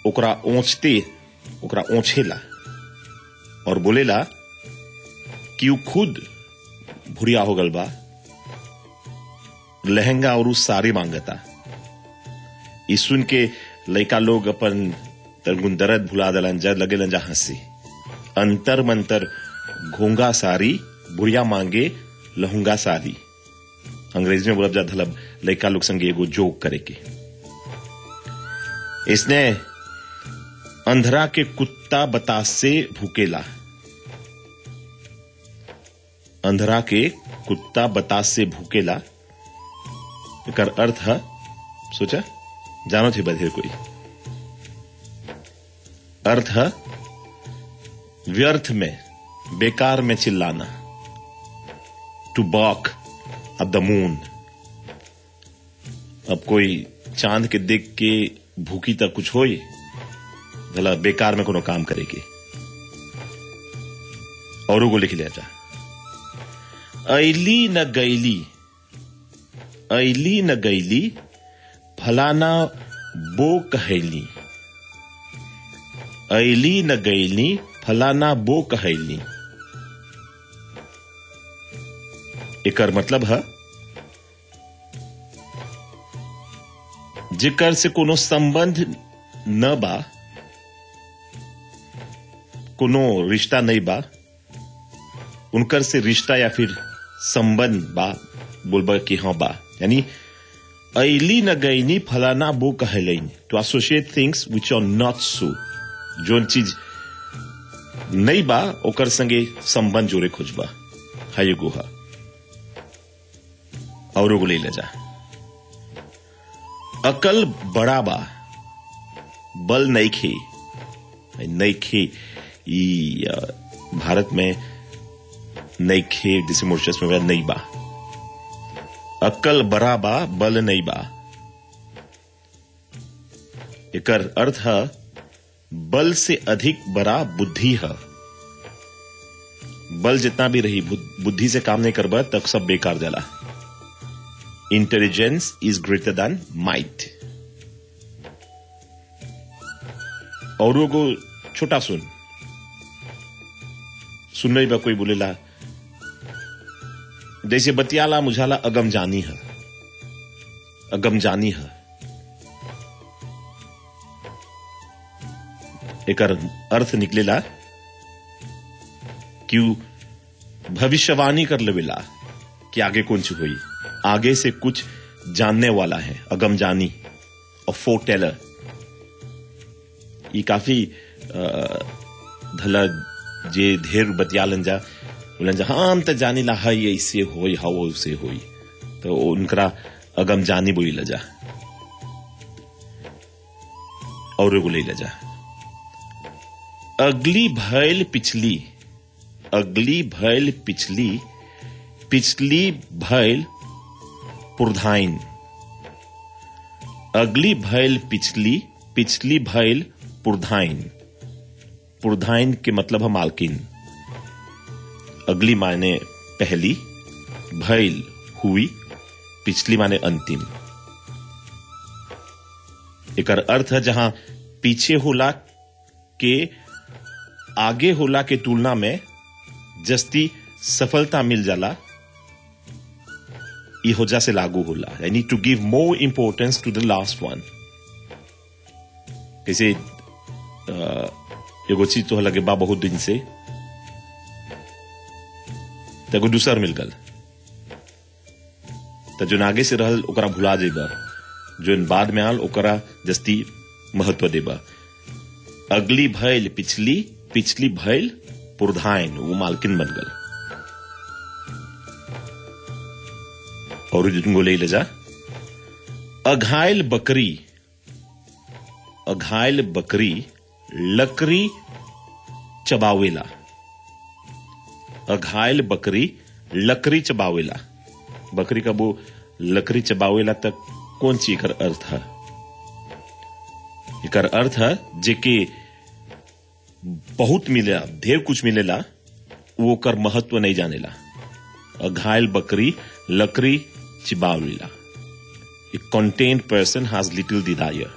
ओकरा ओछते ओकरा ओछेला और बोलेला कि उ खुद भुरिया हो गल बा लहंगा और उ साड़ी मांगता ई सुन के लइका लोग अपन तरगुन दर्द भुला दलन जा लगेलन जा हंसी अंतर मंतर घोंगा साड़ी बुढ़िया मांगे लहुंगा साड़ी अंग्रेजी में बोलब जा धलब लइका लोग संगे एगो जोक करे के इसने अंधरा के कुत्ता बतास से भूकेला अंधरा के कुत्ता बतास से भूकेला एकर अर्थ है सोचा जानो थे बधेर कोई अर्थ है व्यर्थ में बेकार में चिल्लाना टू बॉक अब द मून अब कोई चांद के देख के भूखी तक कुछ होई भला बेकार में कोनो काम करेगी और को लिख लिया जा ऐली न गैली ऐली न गैली फलाना बो कहैली ऐली न गैली फलाना बो कहैली एकर मतलब है जिकर से कोनो संबंध न बा कोनो रिश्ता नहीं बा उनकर से रिश्ता या फिर संबंध बा बोलबा कि हाँ बा यानी ऐली न गईनी फलाना बो कहलैन to associate things which are not so जोन चीज नहीं बा ओकर संगे संबंध जोड़े खोजबा हाय गुहा और एगो ले ले जा अकल बड़ा बा बल नहीं खे नहीं खे ई अ, भारत में नहीं खे जिसे मोर्चस में नहीं बा अकल बड़ा बा बल नहीं बा एकर अर्थ है बल से अधिक बड़ा बुद्धि है बल जितना भी रही बुद- बुद्धि से काम नहीं करबा तब सब बेकार जाला intelligence is greater than might और वो छोटा सुन सुन रही बा कोई बोलेला जैसे बतियाला मुझाला अगम जानी है अगम जानी है एकर अर्थ निकलेला कि उ भविष्यवाणी कर लेवेला कि आगे कौन सी हुई आगे से कुछ जानने वाला है अगम जानी और फोर टेलर ये काफी अ, धला जे ढेर बतियालन जा बोलन जा हाँ हम तो जानी ला है ये इससे होई हवा से होई तो उनकरा अगम जानी बोली ला जा और एगो ले ला जा अगली भैल पिछली अगली भैल पिछली पिछली भैल पुरधाइन अगली भैल पिछली पिछली भैल पुरधाइन पुरधाइन के मतलब है मालकिन अगली मायने पहली भैल हुई पिछली माने अंतिम एकर अर्थ है जहां पीछे होला के आगे होला के तुलना में जस्ती सफलता मिल जाला ई होजा से लागू होला यानी to give more importance to the last one जैसे अ, एगो चीज तो लगे बा बहुत दिन से तो एगो दूसर मिल गल तो जो आगे से रहल ओकरा भुला जेबा जो बाद में आल ओकरा जस्ती महत्व देबा अगली भैल पिछली पिछली भैल पुरधाइन वो मालकिन बन गल और जिनको ले ले जा अघायल बकरी अघायल बकरी लकड़ी चबावेला अघायल बकरी लकड़ी चबावेला बकरी का वो लकड़ी चबावेला तक कौन सी एकर अर्थ है एकर अर्थ है जेके बहुत मिलेला ढेर कुछ मिलेला वो कर महत्व नहीं जानेला अघायल बकरी लकड़ी चिबावेला A contained person has little desire.